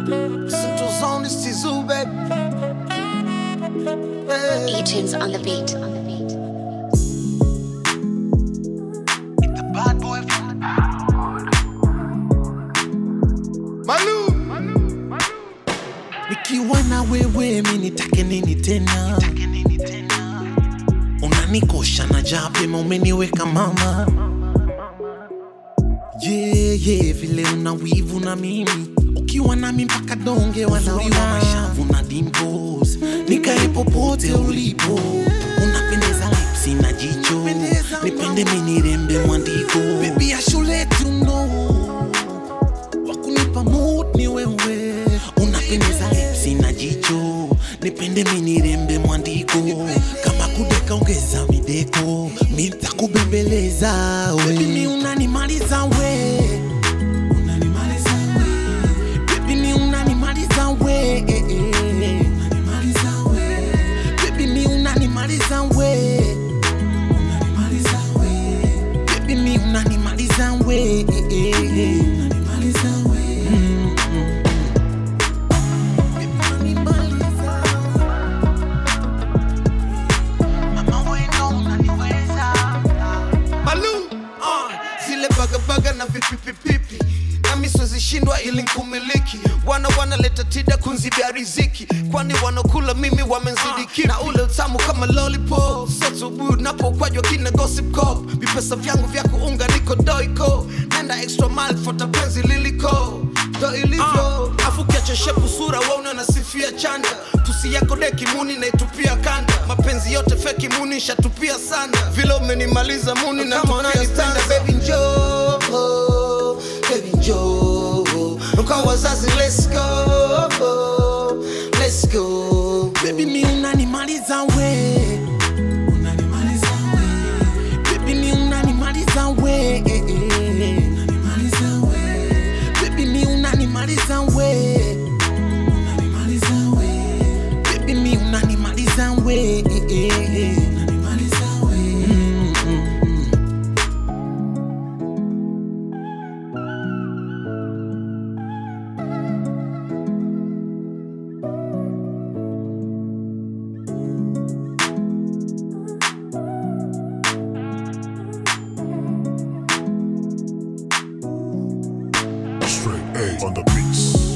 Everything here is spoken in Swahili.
Central Zone is Tizu, baby. Hey. E-tunes on the beat. The bad boy from Malu. nikiwa na wewe mi nitake nini tena unanikosha na japema umeniweka mama yeah, yeah, vile una wivu na mimi ukiwa nami mpaka donge wanaona mashavu na dimples nikae popote ulipo unapendeza lipsi na jicho nipende minirembe mwandiko bebi ya shule tuno wakunipa mood ni wewe unapendeza lipsi na jicho nipende minirembe mwandiko kama kudeka ongeza mideko mitakubembeleza bebi mi unanimaliza we Unanimaliza we. Baby, mi unanimaliza we Unanimaliza we. Baby, mi unanimaliza we Unanimaliza we. Baby, mi unanimaliza we Unanimaliza we Mm, mm. Baby, unanimaliza. Mama, we ndo unaniweza. Malu. Uh, zile bagabaga na vipipipipi nami siwezishindwa ili nkumiliki wana wanaleta tida kunzibia riziki kwani wanakula mimi wamenzidi kipi na ule utamu kama lollipop sotubu napokwajwa kina gossip cop vipesa vyangu vya kuunga niko doiko nenda extra mile fota penzi liliko ndo ilivyo uh, afu kiacheshepu sura waune nasifia chanda tusi yako deki muni naitupia kanda mapenzi yote feki muni shatupia sana vile umenimaliza muni na tupia baby njoo baby njoo kwa wazazi let's go let's go Baby mi unanimaliza we Unanimaliza we Baby mi unanimaliza we Unanimaliza we Baby mi unanimaliza we Unanimaliza we Baby mi unanimaliza we Unanimaliza we mm, mm, mm. Straight A on the beats.